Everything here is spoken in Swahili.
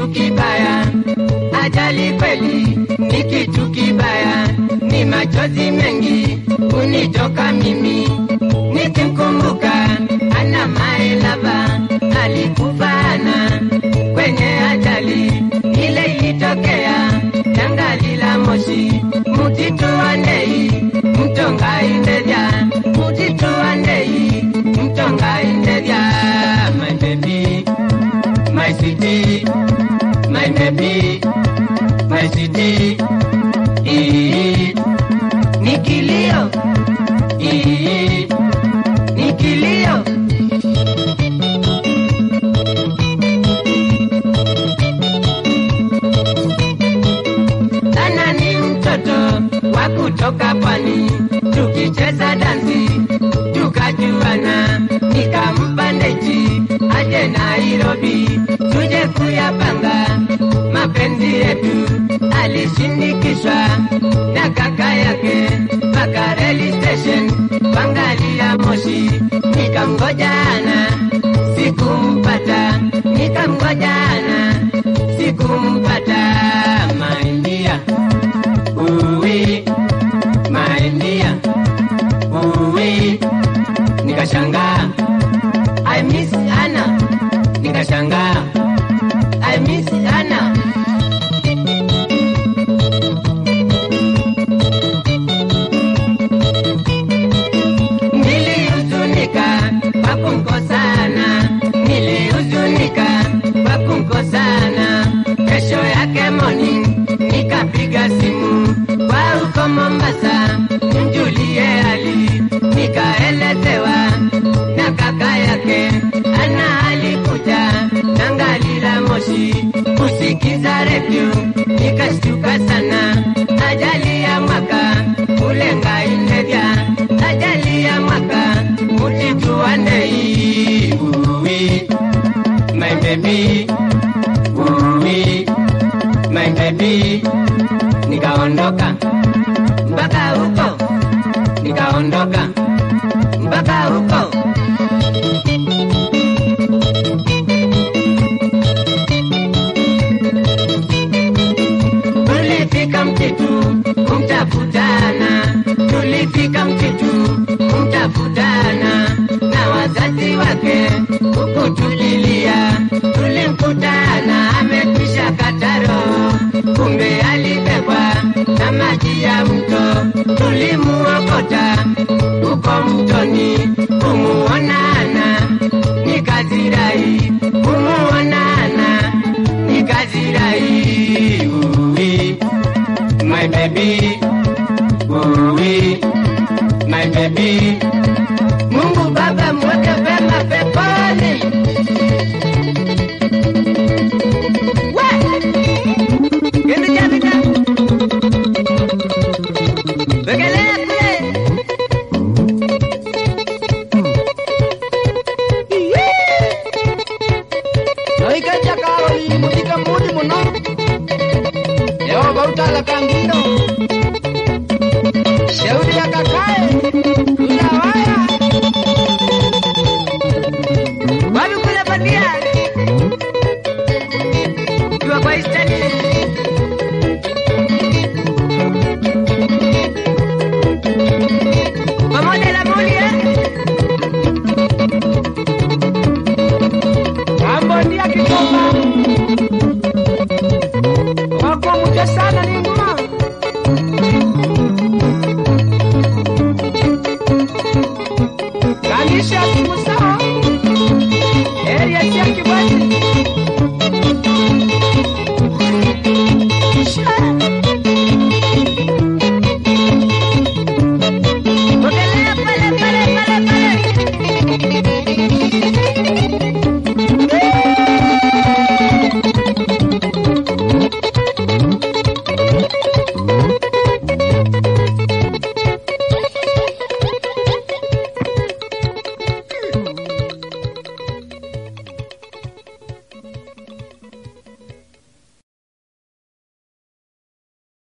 kitu kibaya, ajali kweli ni kitu kibaya, ni machozi mengi unitoka mimi nikimkumbuka ana maelava alikufa ana kwenye ajali ile ilitokea tangali la moshi mutitu wa ndei mtonga indevya mutitu wa ndei mtonga indevya my baby my city my baby my city Ii, ni kilio Ii, ni kilio Ana ni mtoto wa kutoka pwani, tukicheza dansi tukajuana, nikampa ndeji aje Nairobi tuje kuyapanga mapenzi yetu. Alishindikishwa na kaka yake mpaka reli station kuangalia moshi, nikamngojana sikumpata, nikamngojana sikumpata. My dear, uwi, my dear, uwi, nikashangaa I miss Anna, nikashangaa I miss Anna. Nilihuzunika kwa kumkosana, nilihuzunika kwa kumkosana. Kesho yake morning nikapiga simu kwa huko Mombasa, mjulie hali, nikaelezewa na kaka yake ana alikuja tangali la moshi kusikiza redio, nikashtuka sana. Ajali ya mwaka ulenga indevya, ajali ya mwaka mutitua ndei uwi my baby uwi my baby nikaondoka mpaka huko nikaondoka mpaka huko tulifika mtitu kumtafutana, tulifika mtitu kumtafutana na wazazi wake kukutulilia. Tulimkutana amekwisha kataro, kumbe alibebwa na maji ya mto. Tulimuokota huko mtoni kumuonana, nikazirai kumuonana, nikazirai uwi my baby uwi my baby Mungu Baba mweke vema peponi. We! Kitu cha vita. Wekelea kule. noikeja karoli muthika mudi muno yehova utala kangino shauri ya kaka